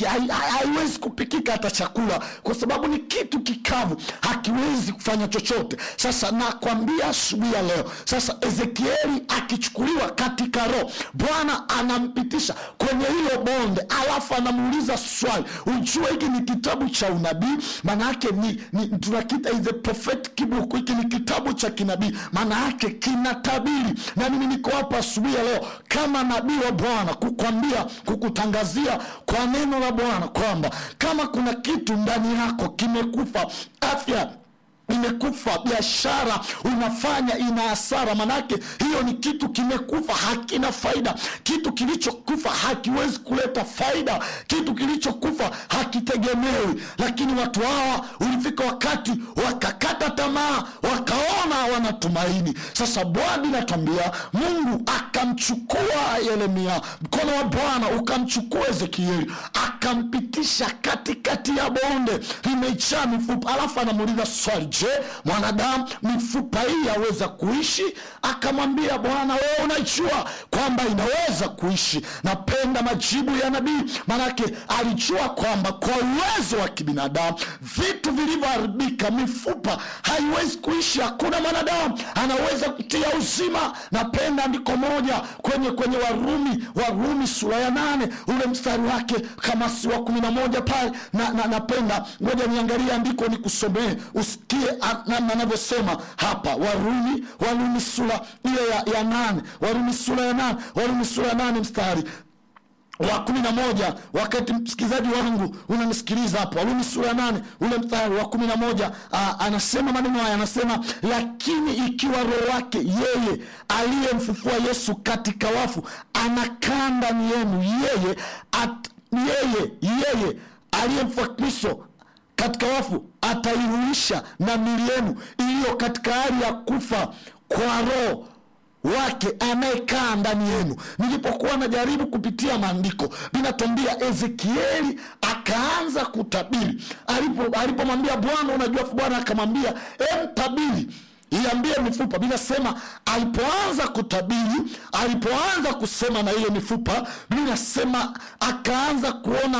hai- hai- haiwezi kupikika hata chakula kwa sababu ni kitu kikavu hakiwezi kufanya chochote sasa nakwambia asubuhi ya leo sasa ezekieli akichukuliwa katika roho bwana anampitisha kwenye hilo bonde alafu anamuuliza swali ujue hiki ni kitabu cha unabii maana yake ni, ni tunakita is a prophetic book hiki ni kitabu cha kinabii maana yake kinatabiri na mimi niko hapa asubuhi ya leo kama nabii wa bwana kukwambia kukutangazia kwa neno la bwana kwamba kama kuna kitu ndani yako kimekufa afya imekufa biashara unafanya ina hasara manake hiyo ni kitu kimekufa hakina faida kitu kilichokufa hakiwezi kuleta faida kitu kilichokufa hakitegemewi lakini watu hawa ulifika wakati wakakata tamaa wakaona hawana tumaini sasa bwana inatambia mungu akamchukua yeremia mkono wa bwana ukamchukua ezekieli akampitisha katikati ya bonde limejaa mifupa alafu anamuuliza swali je mwanadamu mifupa hii yaweza kuishi akamwambia bwana wewe unajua kwamba inaweza kuishi napenda majibu ya nabii manake alijua kwamba kwa uwezo wa kibinadamu vitu vilivyoharibika mifupa haiwezi kuishi hakuna mwanadamu anaweza kutia uzima napenda andiko moja kwenye kwenye warumi warumi sura ya nane ule mstari wake kama si wa kumi na moja pale na, na, napenda ngoja niangalie andiko nikusomee usikie a- namna anavyosema hapa warumi warumi sura ile ya, ya nane warumi sura ya nane warumi sura ya nane mstari wa kumi na moja wakati msikilizaji wangu unanisikiliza hapo warumi sura ya nane ule mstari wa kumi na moja aa, anasema maneno haya anasema lakini ikiwa roho wake yeye aliyemfufua yesu katika wafu anakaa ndani yenu yeye at, yeye yeye aliyemfufua kristo katika wafu ataihuisha na mili yenu iliyo katika hali ya kufa kwa roho wake anayekaa ndani yenu nilipokuwa najaribu kupitia maandiko linatuambia ezekieli akaanza kutabiri Alipo- alipomwambia bwana unajua bwana akamwambia emtabiri iambie mifupa binasema alipoanza kutabiri alipoanza kusema na ile mifupa binasema akaanza kuona